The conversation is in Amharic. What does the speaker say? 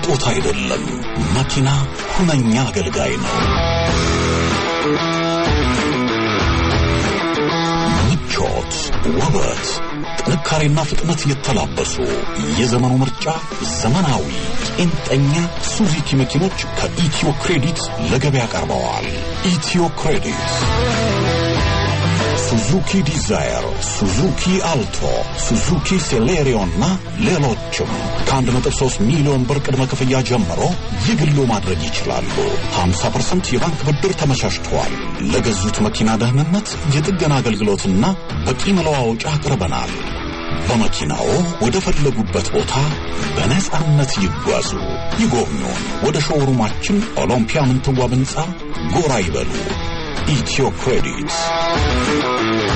ስጦታ አይደለም፣ መኪና ሁነኛ አገልጋይ ነው። ምቾት፣ ውበት፣ ጥንካሬና ፍጥነት የተላበሱ የዘመኑ ምርጫ ዘመናዊ ቄንጠኛ ሱዙኪ መኪኖች ከኢትዮ ክሬዲት ለገበያ ቀርበዋል። ኢትዮ ክሬዲት ሱዙኪ ዲዛየር፣ ሱዙኪ አልቶ፣ ሱዙኪ ሴሌሪዮ እና ሌሎችም ከ1.3 ሚሊዮን ብር ቅድመ ክፍያ ጀምሮ የግሎ ማድረግ ይችላሉ። 50% የባንክ ብድር ተመቻችተዋል። ለገዙት መኪና ደህንነት የጥገና አገልግሎትና በቂ መለዋወጫ አቅርበናል። በመኪናው ወደ ፈለጉበት ቦታ በነጻነት ይጓዙ። ይጎብኙን። ወደ ሾውሩማችን ኦሎምፒያ ምንትዋብ ሕንፃ ጎራ ይበሉ። ኢትዮ ክሬዲት